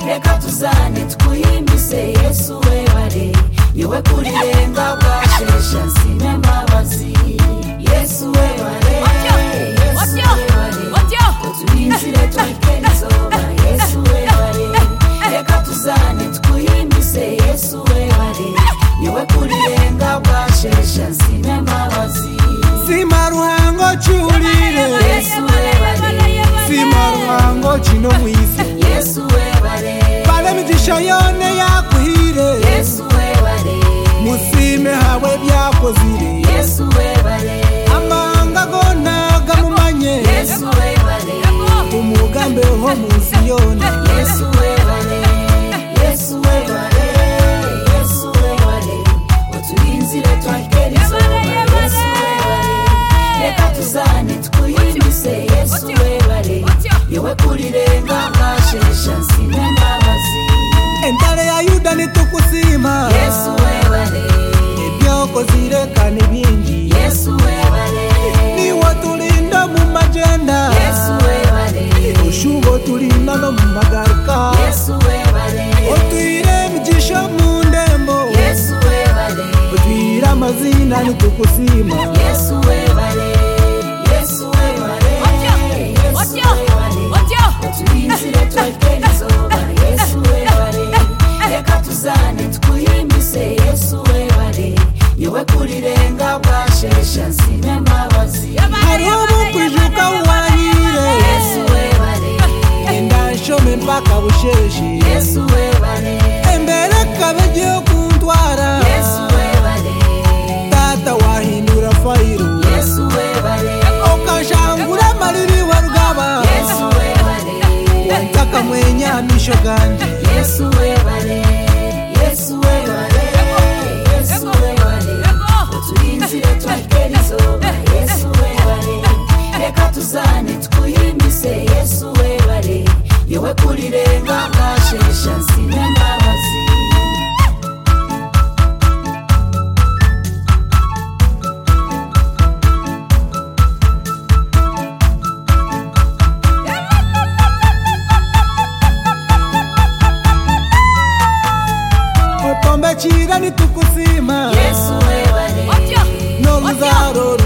reka tuzane twihimbize yesu we bare niwe kuri renga bwashesha sina imbabazi yesu we bare yesu we bare ngo turinzire twikere izuba yesu we bare reka tuzane twihimbize yesu we bare niwe kuri renga bwashesha sina imbabazi sima ruhango cyurire yesu we bare sima ruhango kino mu isi yesu we bare bane imigisha yone yakuhire yesu we bare musime hawe byakozire yesu we bare amanga go ntago amumanye yesu we bare umugambi wo munsi yone yesu we bare yesu we bare yesu we bare uturinzire twakera izuba yesu we bare reka tuzane twihimize yesu we bare yewe kuri renga bwashesha sina imbabazi entare ya yuda nitukusima yesu we bare ibyokozire kandi bingi yesu we bare niwo tulinda mu majenda yesu we bare ushubo tulinda no mu magaruka yesu we bare utwire imigisha mu ndembo yesu we bare utwire amazina nitukusima yesu we bare yesu we bare yesu we bare tubinjire twegere izuba yesu we bare reka tuzane twihimbize yesu we bare yewe kuri renga bwashesha sina imbabazi hariho bukwijuka wanyire yesu we bare enda nshome mpaka busheshe yesu we bare embere kabe giye kuntwara yesu we bare tata wahindura fayiro yesu we bare ukanshangura amariri wa rugaba yesu we bare takamwenyamisho ganje yesu we bare yesu we bare yesu we bare turinzire twakere izuba yesu we bare reka tuzane twihimbize yesu we bare yewe kuri renga bwashesha sina imbabazi utombekira nitukuzima yesu we bare n'oruzaro